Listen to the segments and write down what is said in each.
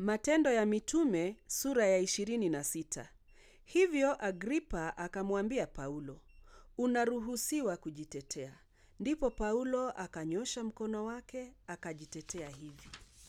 Matendo ya Mitume sura ya ishirini na sita. Hivyo Agripa akamwambia Paulo, unaruhusiwa kujitetea. Ndipo Paulo akanyosha mkono wake akajitetea hivi: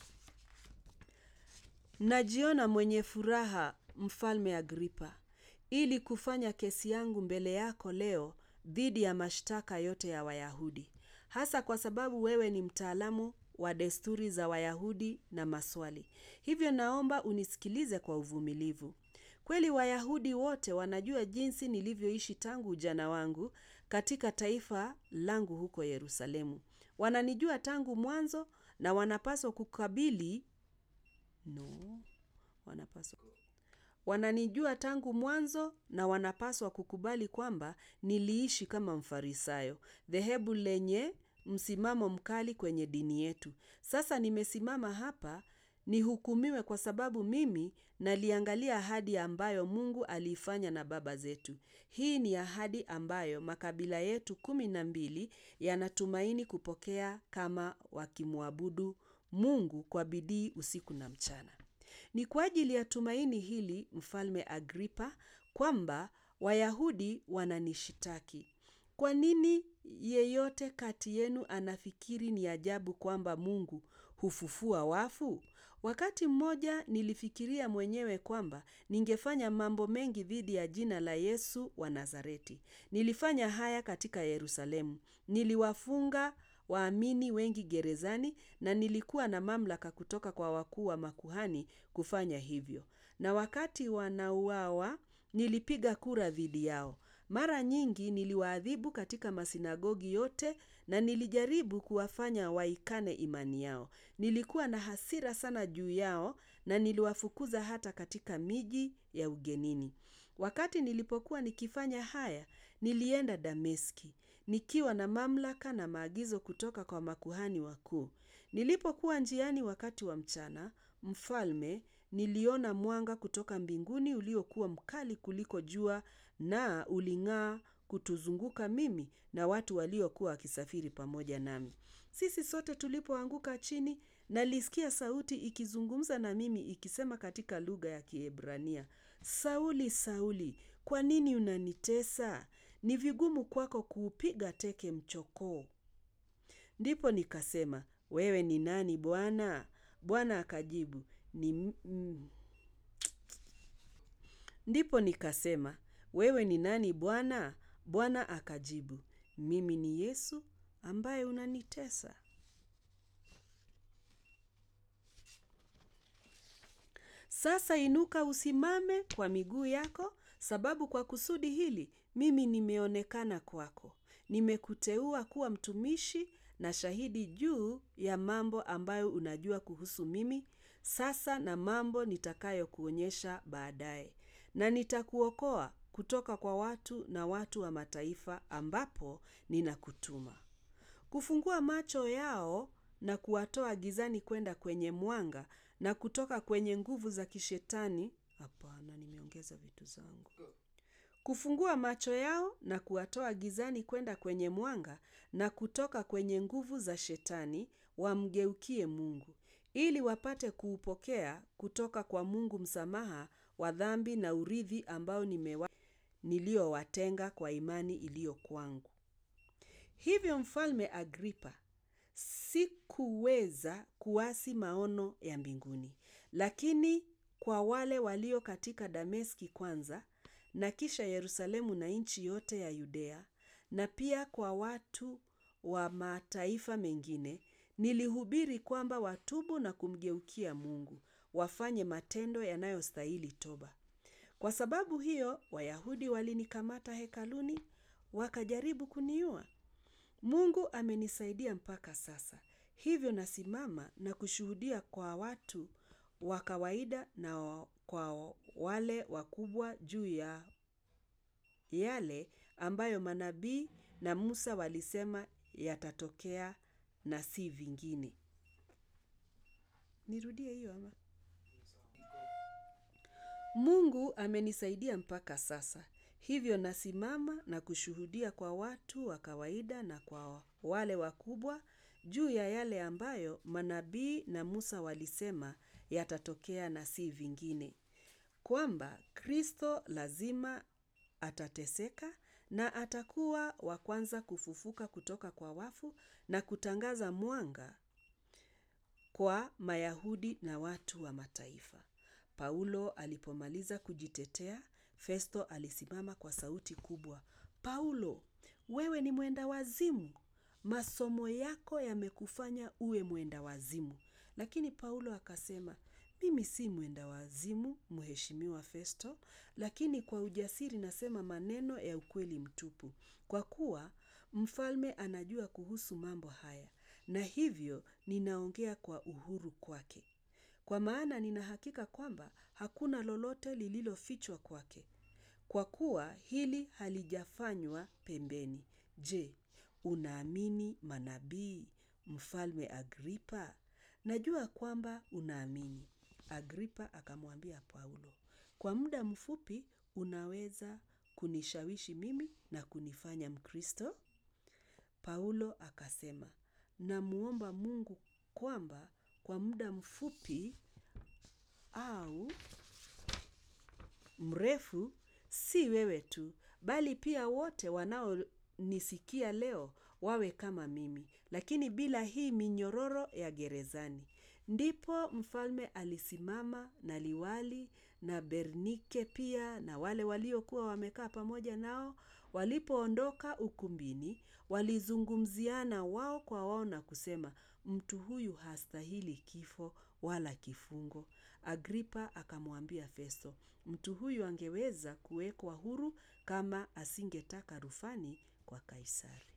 Najiona mwenye furaha, Mfalme Agripa, ili kufanya kesi yangu mbele yako leo dhidi ya mashtaka yote ya Wayahudi, hasa kwa sababu wewe ni mtaalamu wa desturi za Wayahudi na maswali. Hivyo naomba unisikilize kwa uvumilivu. Kweli Wayahudi wote wanajua jinsi nilivyoishi tangu ujana wangu katika taifa langu huko Yerusalemu. Wananijua tangu mwanzo na wanapaswa kukabili no, wanapaswa wananijua tangu mwanzo na wanapaswa kukubali kwamba niliishi kama Mfarisayo, dhehebu lenye msimamo mkali kwenye dini yetu. Sasa nimesimama hapa nihukumiwe kwa sababu mimi naliangalia ahadi ambayo Mungu aliifanya na baba zetu. Hii ni ahadi ambayo makabila yetu kumi na mbili yanatumaini kupokea kama wakimwabudu Mungu kwa bidii usiku na mchana. Ni kwa ajili ya tumaini hili, Mfalme Agripa, kwamba Wayahudi wananishitaki. Kwa nini yeyote kati yenu anafikiri ni ajabu kwamba Mungu hufufua wafu? Wakati mmoja nilifikiria mwenyewe kwamba ningefanya mambo mengi dhidi ya jina la Yesu wa Nazareti. Nilifanya haya katika Yerusalemu. Niliwafunga waamini wengi gerezani na nilikuwa na mamlaka kutoka kwa wakuu wa makuhani kufanya hivyo. Na wakati wanauawa, nilipiga kura dhidi yao. Mara nyingi niliwaadhibu katika masinagogi yote na nilijaribu kuwafanya waikane imani yao. Nilikuwa na hasira sana juu yao na niliwafukuza hata katika miji ya ugenini. Wakati nilipokuwa nikifanya haya, nilienda Dameski, nikiwa na mamlaka na maagizo kutoka kwa makuhani wakuu. Nilipokuwa njiani wakati wa mchana, mfalme, niliona mwanga kutoka mbinguni uliokuwa mkali kuliko jua na uling'aa kutuzunguka mimi na watu waliokuwa wakisafiri pamoja nami. Sisi sote tulipoanguka chini, nalisikia sauti ikizungumza na mimi ikisema katika lugha ya Kiebrania, Sauli, Sauli, kwa nini unanitesa? Ni vigumu kwako kuupiga teke mchokoo. Ndipo nikasema, wewe ni nani Bwana? Bwana akajibu, ni mm. Ndipo nikasema, wewe ni nani Bwana? Bwana akajibu, mimi ni Yesu ambaye unanitesa. Sasa inuka usimame kwa miguu yako, sababu kwa kusudi hili mimi nimeonekana kwako. Nimekuteua kuwa mtumishi na shahidi juu ya mambo ambayo unajua kuhusu mimi sasa na mambo nitakayokuonyesha baadaye. Na nitakuokoa kutoka kwa watu na watu wa mataifa ambapo ninakutuma. Kufungua macho yao na kuwatoa gizani kwenda kwenye mwanga na kutoka kwenye nguvu za kishetani. Hapana, nimeongeza vitu zangu. Kufungua macho yao na kuwatoa gizani kwenda kwenye mwanga na kutoka kwenye nguvu za shetani wamgeukie Mungu, ili wapate kuupokea kutoka kwa Mungu msamaha wa dhambi na urithi ambao nimewa niliowatenga kwa imani iliyo kwangu. Hivyo Mfalme Agripa, sikuweza kuasi maono ya mbinguni, lakini kwa wale walio katika Dameski kwanza na kisha Yerusalemu na nchi yote ya Yudea na pia kwa watu wa mataifa mengine, nilihubiri kwamba watubu na kumgeukia Mungu, wafanye matendo yanayostahili toba. Kwa sababu hiyo, Wayahudi walinikamata hekaluni, wakajaribu kuniua. Mungu amenisaidia mpaka sasa. Hivyo nasimama na kushuhudia kwa watu wa kawaida na kwa wale wakubwa juu ya yale ambayo manabii na Musa walisema yatatokea na si vingine. Nirudie hiyo ama? Mungu amenisaidia mpaka sasa. Hivyo nasimama na kushuhudia kwa watu wa kawaida na kwa wale wakubwa juu ya yale ambayo manabii na Musa walisema yatatokea na si vingine, kwamba Kristo lazima atateseka na atakuwa wa kwanza kufufuka kutoka kwa wafu na kutangaza mwanga kwa Mayahudi na watu wa mataifa. Paulo alipomaliza kujitetea, Festo alisimama kwa sauti kubwa. Paulo, wewe ni mwenda wazimu. Masomo yako yamekufanya uwe mwenda wazimu. Lakini Paulo akasema, mimi si mwenda wazimu, mheshimiwa Festo, lakini kwa ujasiri nasema maneno ya ukweli mtupu. Kwa kuwa, mfalme anajua kuhusu mambo haya, na hivyo ninaongea kwa uhuru kwake. Kwa maana nina hakika kwamba hakuna lolote lililofichwa kwake. Kwa kuwa hili halijafanywa pembeni. Je, unaamini manabii, mfalme Agripa? Najua kwamba unaamini. Agripa akamwambia Paulo, kwa muda mfupi unaweza kunishawishi mimi na kunifanya Mkristo? Paulo akasema, namuomba Mungu kwamba kwa muda mfupi au mrefu, si wewe tu, bali pia wote wanaonisikia leo wawe kama mimi, lakini bila hii minyororo ya gerezani. Ndipo mfalme alisimama na liwali na Bernike pia na wale waliokuwa wamekaa pamoja nao, walipoondoka ukumbini, walizungumziana wao kwa wao na kusema, mtu huyu hastahili kifo wala kifungo. Agripa akamwambia Festo, mtu huyu angeweza kuwekwa huru kama asingetaka rufani kwa Kaisari.